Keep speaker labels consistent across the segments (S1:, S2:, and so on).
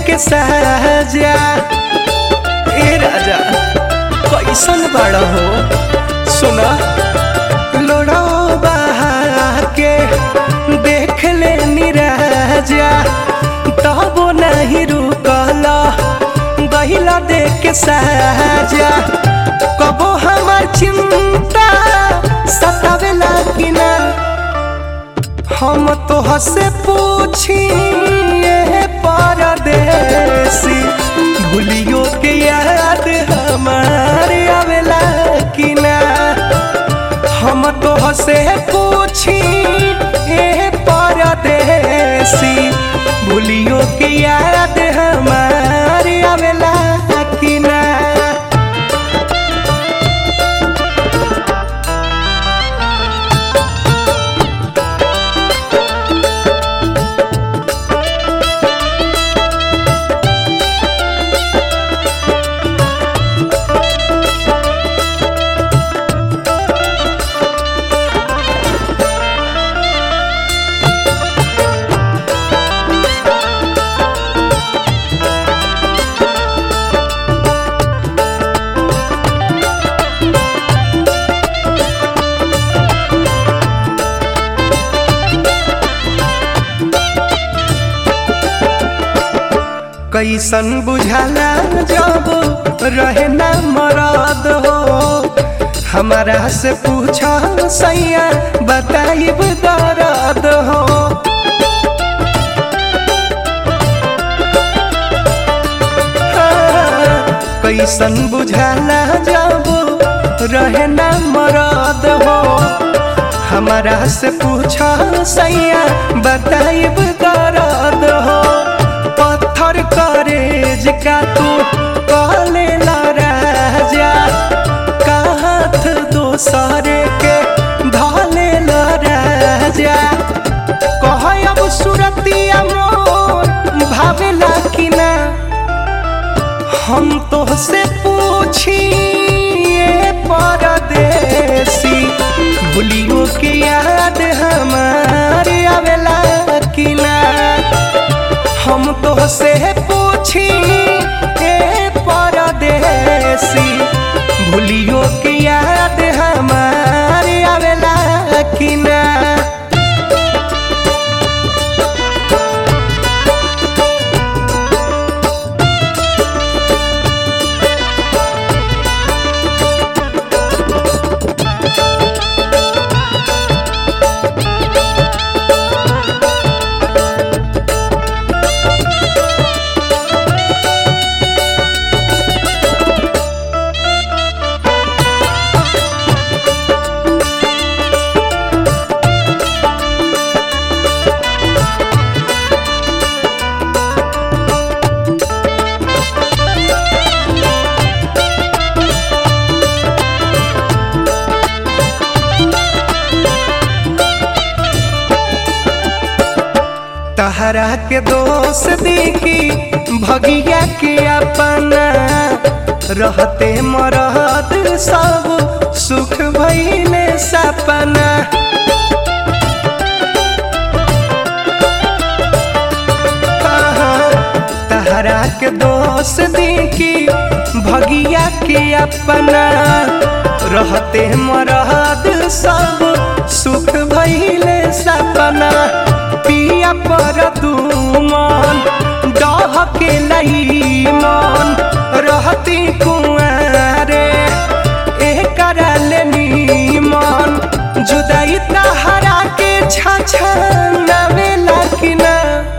S1: के सहजा ए राजा कैसन बड़ा हो सुना लोड़ो बहा के देख ले निराजा तबो नहीं रुकला गहिला देख के सहजा कबो हमार चिंता सतावेला कि ना हम तो हसे पूछी ये परदेसी भूलियो के याद हमारे आवेला कि ना हम तो हसे पूछी ये परदेसी भूलियो के याद हमारे आवेला कि ना कैसन बुझाला जब रहे ना मरद हो हमारा से पूछा सैया बताइब दर्द हो हाँ, कैसन बुझाला जब रहे ना मरद हो हमारा से पूछा सैया बताइब दर्द हो पत्थर करेज का तू कहले ला राजा का हाथ दोसरे के धले ला राजा कह अब सुरतिया मोर भावेला कि ना हम तो से पूछी ये परदेसी भूलियो के याद हमारे आवेला कि ना हम तो से पूछी ए परदेसी भूलियो के याद हमारे आवेला कि ना तहरा के दोस्त देखी भगिया के अपना रहते मरद सब सुख भइले सपना तहरा के दोस्त देखी भगिया के अपना रहते मरद सब सुख भइले सपना पिया पर दुमन डह के लई मन रहती कुआरे एक लेनी मन जुदाई तहरा के छछनावेला कि ना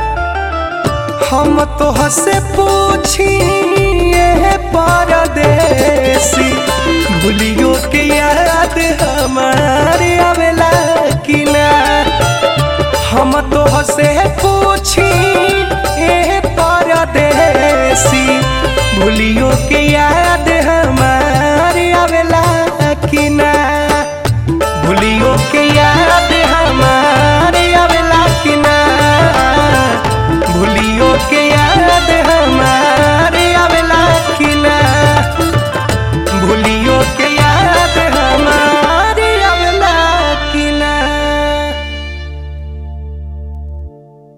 S1: हम तो से पूछी ये परदेसी भूलियो के याद हमारे आवेला कि ना हम तो से